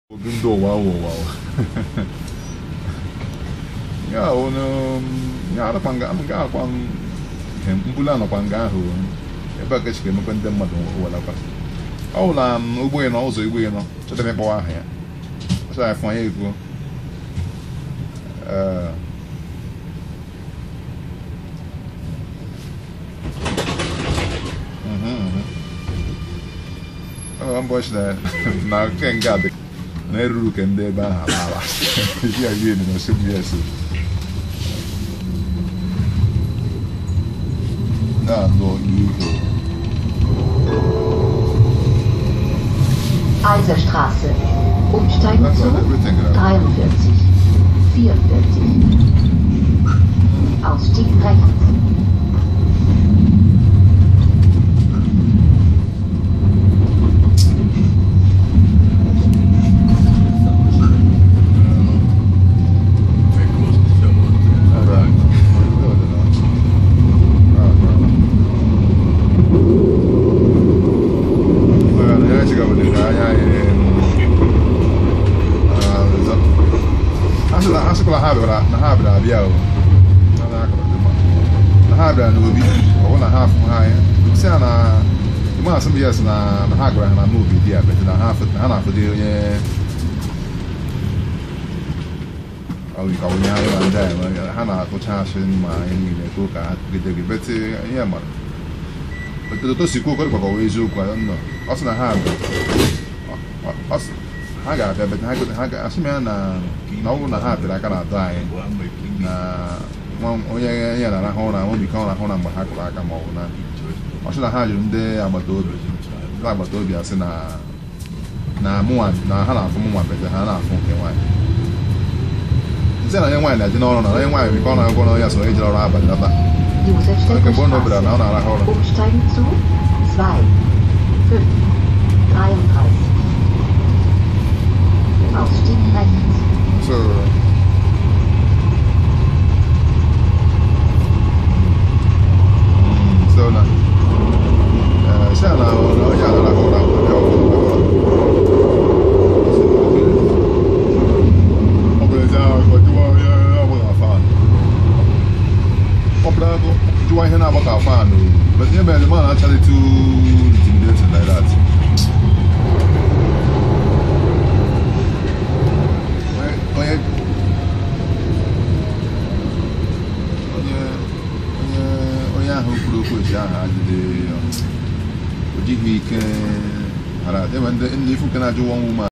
obi ndị ụwa ụwa ya onye ya arụkwa nga nga akwa ihe mbulu anọkwa nga ahụ ebe a ka echike emekwa ndị mmadụ welakwa ọ bụ na ụgbọ nọ ụzọ igbo nọ chọtara ịkpọwa aha ya ọsọ ya fụ anya ekwuo ee ụbọchị na nke nga dị na-eruru ka ndị ebe ahụ alaala ya yi na cbs na-anụ ihu Eiserstraße. Umsteigen That's zu not everything, right? 43, 44. Ausstieg rechts. asịkwala ha bịara na ha bịara abịa o na ha bịara n'obi ọ bụ na ha afụ ha anya si ya na ịma asị m ya sị na na ha gwara ha na n'obi dị ya bete na ha na ha na-afụdị onye ka onye anyị na ndị anyị ha na-atụcha asị ma anyị niile ka ụka ha gide gị bete ihe mara ototo si kwuo kọrịkwa ka ọ wee eziokwu nọ ọ sị na ha ha ga-abịa bete ha ga-asị m ya na na ọ bụrụ na ha pịrị aka na-atụ anyị na onye ya na-arahụ ụra nwe bike ọrahụ ụra mgbe ha kụrụ aka ma ọ bụ na ọ sị na ha jụrụ ndị agbata obi ndị agbata obi asị na na mụnwa na ha na-afụ mụnwa bete ha na-afụ nke nwaanyị nsị na onye nwaanyị na-eje n'ọrụ na onye nwaanyị bike ọ na-agwọ na ya so ejere ọrụ abalị lata Josefstädter Mgbe ọ nọbịara na ọ na-arahụ ụra Straße. Umsteigen zu 2, 5, 33. Ausstieg rechts. So, mm, so na eh, siya na onye a na-arahụ ụra onye ọ bụla ọ bụla ezi ahụ ka ọ jụwa onye ọ bụla fan ọ bụla jụwa ihe na-agba ka fan o but ihe mere ma na-achara too intimidating like that onye onye onye onye ahụ kwuru okwu echi ahụ adịghị o jighị ike hara ebe ndị ndị ifu nke na-ajụ nwa nwụ